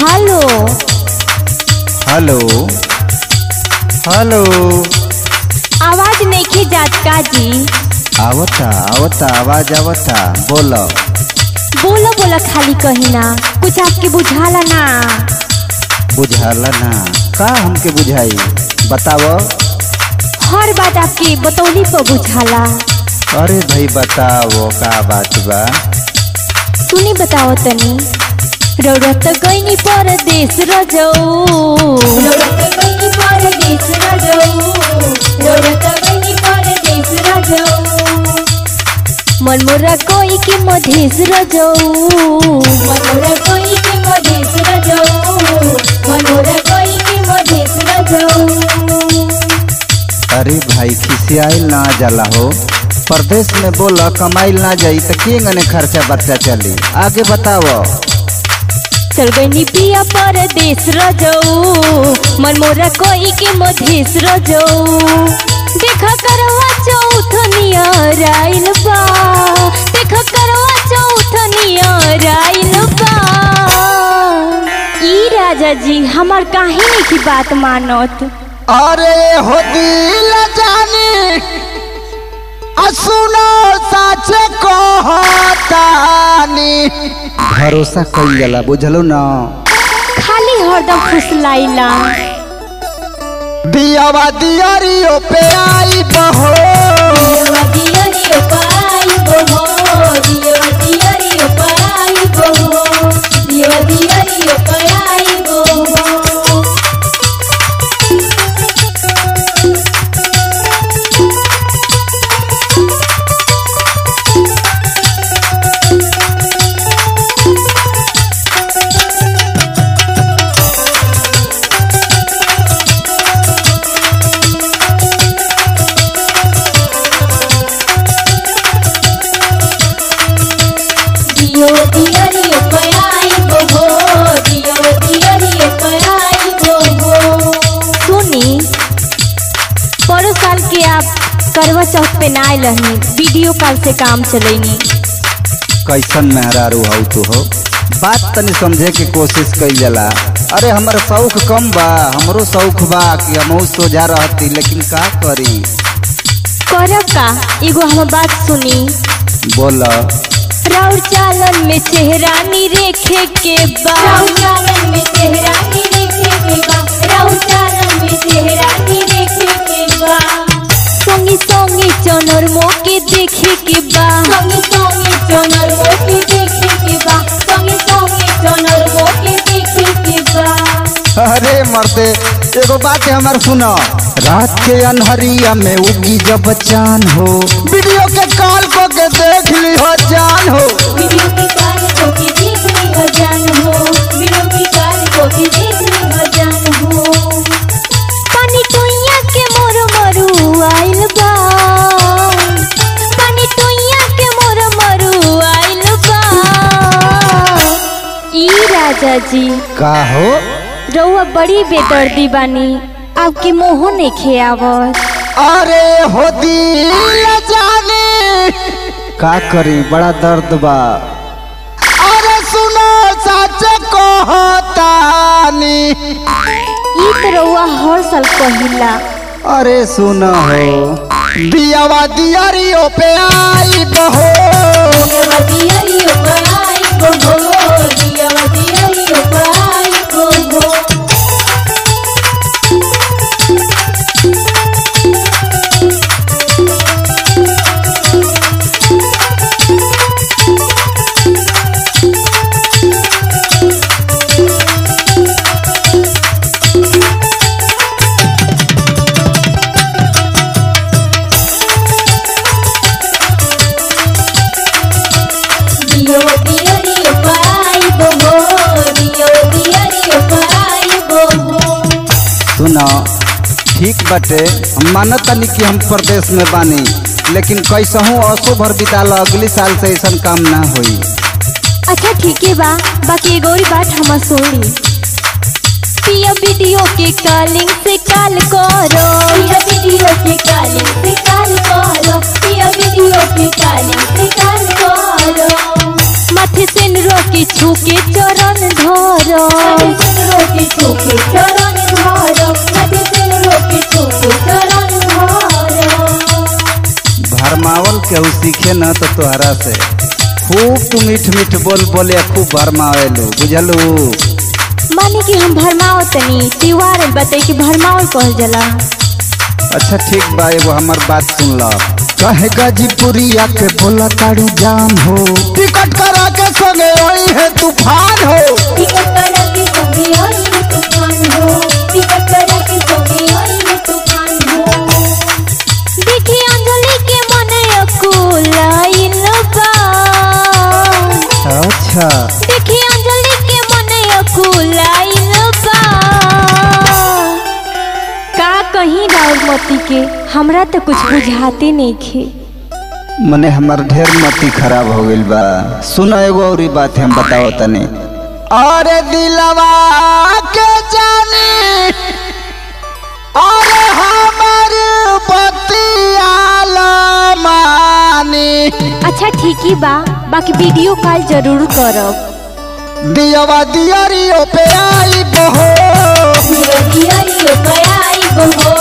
hello hello hello आवाज नहीं जात का जी आवता आवता आवाज आवता बोलो बोलो बोलो खाली कही ना कुछ आपके बुझाला ना बुझाला ना का हमके बुझाई बताओ हर बात आपकी बतौली पर बुझाला अरे भाई बताओ का बात बा सुनी बताओ तनी रौरत गईनी परदेश रजऊ रौरत गईनी परदेश रजऊ रौरत गईनी परदेश रजऊ मनमोरा कोई के मधेश रजऊ मनमोरा कोई के मधेश रजऊ मनमोरा कोई के मधेश रजऊ अरे भाई खिसियाइल ना जाला हो परदेश में बोला कमाइल ना जाई तो के गने खर्चा बर्चा चली आगे बताओ चल गईनी पिया परदेश रजऊ मनमोरा कोई के मधेश रजऊ देखा करवा चौथ नियर आइल बा देखा करवा चौथ नियर आइल बा ई राजा जी हमार काहे नहीं की बात मानत अरे हो दिल जानी असुनो सच कहतानी भरोसा कई जाला बुझलो ना खाली हरदम फुसलाइला दियावा दियरियो पे आई बहो सुनी परो साल के आप करवा चौथ पे ना आयल रहनी वीडियो कॉल से काम चलैनी कैसन मेहरारू हौ तू हो बात तनी समझे के कोशिश कई जाला अरे हमर शौक कम बा हमरो शौक बा कि हमहू सोझा रहती लेकिन का करी करब का एगो हम बात सुनी बोल राउर चालन में चेहरानी रेखे के बा राउर चालन में चेहरानी रेखे के बा राउर चालन में चेहरानी रेखे के बा संगी संगी चनर मोके देखे के बा संगी संगी चनर मोके देखे के बा संगी संगी चनर मोके देखे के बा अरे मरते एगो बात हमार सुनो रात के अनहरिया में उगी जब चान हो वीडियो के कॉल को के देख ली हो जान हो वीडियो की काल को के देख ली हो जान हो वीडियो की काल को के देख ली हो जान हो पानी टोइया के मोर मरु आइल बा पानी टोइया के मोर मरु आइल बा ई राजा जी का हो रउआ बड़ी बेदर्दी बानी आपके मोह नहीं खेआवत अरे हो दिल जानी का करी बड़ा दर्द बा अरे सुनो सच कहतानी ई तो रउआ हर साल कहिला अरे सुन हो दियावा दियरियो पे आई बहो सुनो ठीक बटे हम मानत तनी कि हम प्रदेश में बानी लेकिन कैसहू असो भर बिताल अगली साल से ऐसा काम ना होई अच्छा ठीक है बा बाकी एगो और बात हम सुनी पिया वीडियो के कॉलिंग से कॉल करो पिया वीडियो के कॉलिंग से कॉल करो पिया वीडियो के कॉलिंग से कॉल करो माथे से रोके छू के चरण धरो केहू सीखे न तो तोहरा से खूब तू मीठ मीठ बोल बोले खूब भरमावेलू बुझलू माने कि हम भरमाओ तनी त्योहार बताई कि भरमाओ कहल जाला अच्छा ठीक बा एगो हमर बात सुन ल कहे गाजीपुरिया के बोला तारू जान हो टिकट करा के संगे आई है तूफान हो टिकट करा के संगे आई है तूफान हो टिकट करा के संगे आई है तूफान हो देखी अंजलि के मन अकुलाइल बा अच्छा देखी अंजलि के मन अकुलाइल बा का कहीं राउरमती के हमरा तो कुछ बुझाते नहीं खे मने हमर ढेर मती खराब हो गइल बा सुन एगो और बात हम बताओ तनी अरे दिलवा के जानी अरे हमर बतियाल मानी अच्छा ठीक ही बा बाकी वीडियो कॉल जरूर करब दियवा दियरियो पे आई बहो दियरियो पे आई बहो